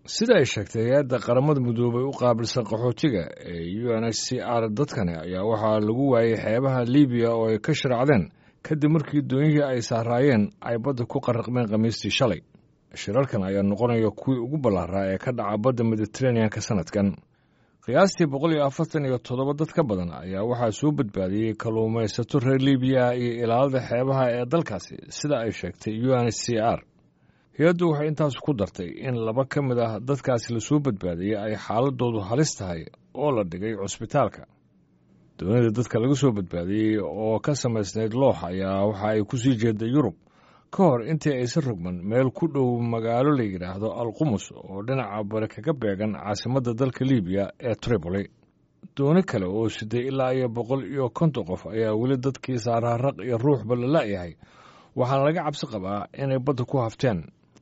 sida ay sheegtay hay-adda qaramada midoobay u qaabilsan qaxootiga ee u n h c r dadkani ayaa waxaa lagu waayey xeebaha libiya oo ay ka sharaacdeen kadib markii doonyihii ay saaraayeen ay badda ku qarraqmeen khamiistii shalay shirarkan ayaa noqonaya kuwii ugu ballaaraa ee ka dhaca badda mediteraneanka sannadkan qiyaastii boqol iyo afartan iyo toddoba dad ka badan ayaa waxaa soo badbaadiyey kalluumaysato reer libiya iyo ilaalada xeebaha ee dalkaasi sida ay sheegtay u n h c r hay-addu waxay intaas ku dartay in laba ka mid ah dadkaasi lasoo badbaadiyey ay xaaladoodu halis tahay oo la dhigay cusbitaalka doonida dadka laga soo badbaadiyey oo ka samaysnayd loox ayaa waxa ay ku sii jeeday yurub ka hor intii aysan rogman meel ku dhow magaalo la yidhaahdo alqumus oo dhinaca bari kaga beegan caasimadda dalka libiya ee tripoli dooni kale oo siday ilaa iyo boqol iyo konton qof ayaa weli dadkii saaraaraq iyo ruuxba la la'yahay waxaana laga cabsi qabaa inay badda ku hafteen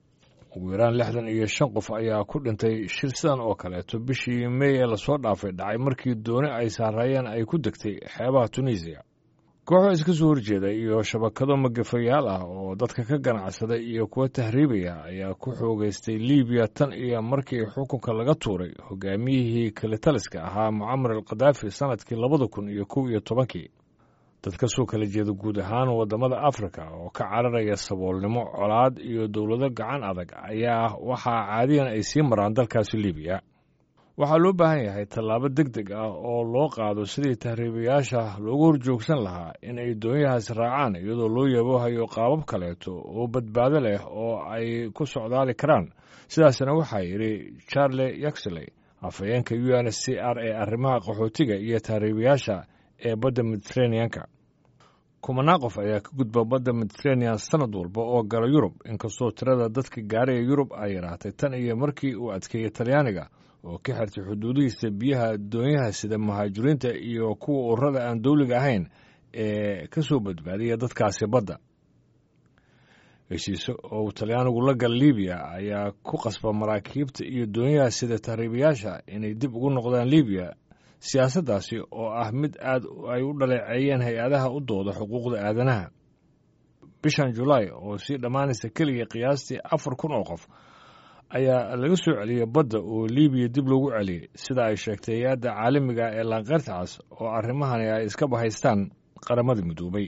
ugu yaraan lixdan iyo shan qof ayaa ku dhintay shir sidan oo kaleeto bishii mey ee lasoo dhaafay dhacay markii dooni ay saaraayeen ay ku degtay xeebaha tunisiya kooxo iska soo horjeeda iyo shabakado magafayaal ah oo dadka ka ganacsada iyo kuwa tahriibaya ayaa ku xoogaystay libiya tan iyo markii xukunka laga tuuray hogaamiyihii kalitaliska ahaa mucamar al khadaafi sannadkii labada kun iyo kow iyo tobankii dad ka soo kala jeeda guud ahaan waddamada afrika oo ka cararaya saboolnimo colaad iyo dowlado gacan adag ayaa waxaa caadiyan ay sii maraan dalkaasi libiya waxaa loo baahan yahay tallaabo deg deg ah oo loo qaado sidii tahriibayaasha loogu horjoogsan lahaa in ay doonyahaas raacaan iyadoo loo yaboohayo qaabab kaleeto oo badbaado leh oo ay ku socdaali karaan sidaasna waxaa yidhi charle yaxley afhayeenka u n h c r ee arrimaha qaxootiga iyo tahriibayaasha ee badda mediteraneanka kumanaan qof ayaa ka gudba badda mediteranean sanad walba oo gala yurub inkastoo tirada dadka gaaraya yurub ay yaraatay tan iyo markii uu adkeeyey talyaaniga oo ka xirtay xuduudihiisa biyaha doonyaha sida muhaajiriinta iyo kuwa ururada aan dowliga ahayn ee ka soo badbaadiya dadkaasi badda heshiise oo uu talyaanigu la gal libiya ayaa ku qasba maraakiibta iyo doonyaha sida tahriibayaasha inay dib ugu noqdaan libiya siyaasaddaasi oo ah mid aad ay u dhaleeceeyeen hay-adaha u dooda xuquuqda aadanaha bishan julaay oo sii dhammaanaysa keliya qiyaastii afar kun oo qof ayaa laga soo celiyey badda oo libiya dib loogu celiyey sida ay sheegtay hay-adda caalamiga ee laanqeyrta cas oo arrimahani ay iska bahaystaan qaramada midoobay